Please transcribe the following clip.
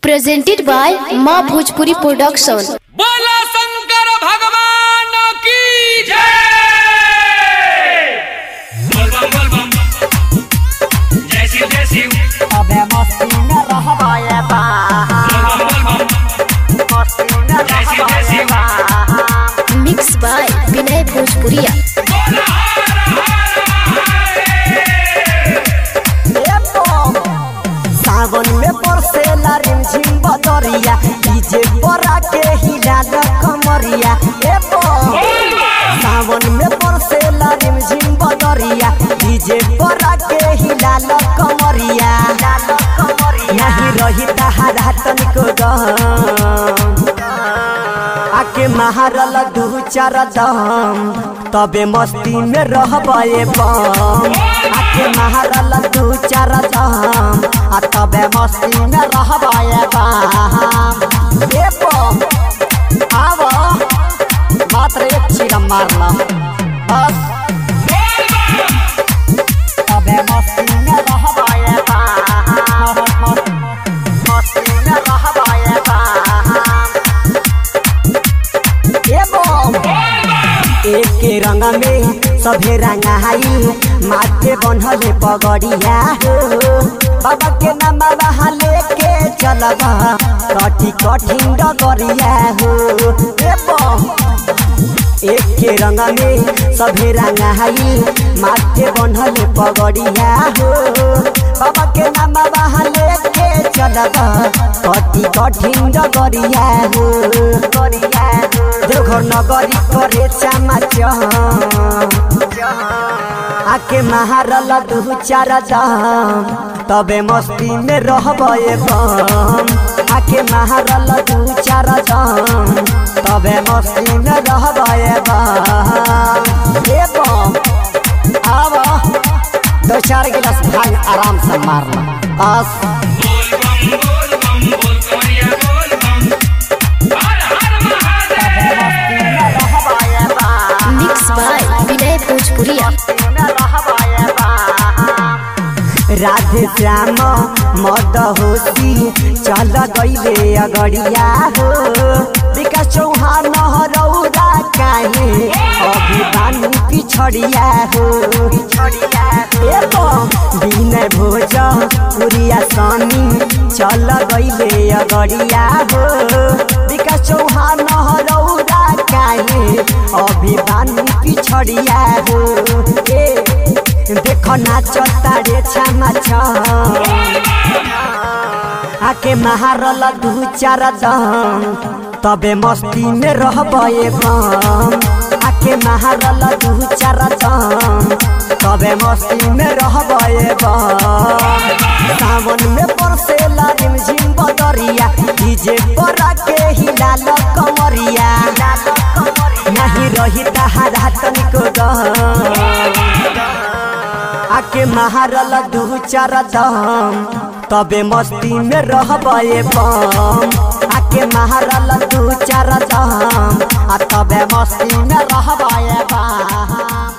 presented by Ma Bhojpuri Production. बोला शंकर भगवान की जय बोल बम बोल बम जय शिव जय शिव अबे मस्ती में रहबाए बा बोल बम बोल बम मस्ती में जय शिव जय रहबाए शिव बा Mixed by Vinay Bhojpuria. बोला ए बम सावन में बरसेला रिमझिम बदरिया डीजे बरा के हिला न कमरिया ए बम सावन में बरसेला रिमझिम बदरिया डीजे बरा के हिला न कमरिया नहीं रही तहारा तनिको गम आके महारल दू चार दम तबे मस्ती में रहबे बम आके महारल दू चार दम आ तबे मस्ती में रहबे बम ए बम आव मात्र एक चीरा मारला बस तबे मस्ती में रहबे बम मस्ती में रहबे बम ए बम एके रंग में सभे रंगाई माथे बनहले पगड़िया हो बाबा के नाम बाबा लेके चलबा कठी कठिन डगरिया हो ए बम एके रंग में सभे रंगाई माथे बनहले पगड़िया हो बाबा के नाम बाबा लेके चलबा कठी कठिन डगरिया हो गरिया हो देवघर नगरी करे चामाच आके महारल दू चार दाम तबे मस्ती में रहबे बम आके महारल दू चार दाम तबे मस्ती में रहबे बम ए बम आव दो चार गिलास भांग आराम से मारला बस बोल बम बोल बम बोल कमरिया बोल बम हर हर महादेव रहबे बम Mixed by Vinay Bhojpuria. Radhe Shyam मद होती चल गईले अगड़िया हो विकास चौहान रौरा काहे अभी बानू पिछड़िया हो ए विनय भोज पुरिया स्वामी चल गईले अगड़िया हो विकास चौहान रौरा काहे अभी बानू पिछड़िया हो ए देख नाच तारे छामा आके महारल दू चार दम तबे मस्ती में रहबे बम आके महारल दू चार दम तबे मस्ती में रहबे बम सावन में बरसेला रिमझिम बदरिया डीजे बरा के हिलाल कमरिया नहीं रही तहारा तनिको गम आके महारल दू चार दम तबे मस्ती में रहबे बम आके महारल दू चार दम आ तबे मस्ती में रहबे बम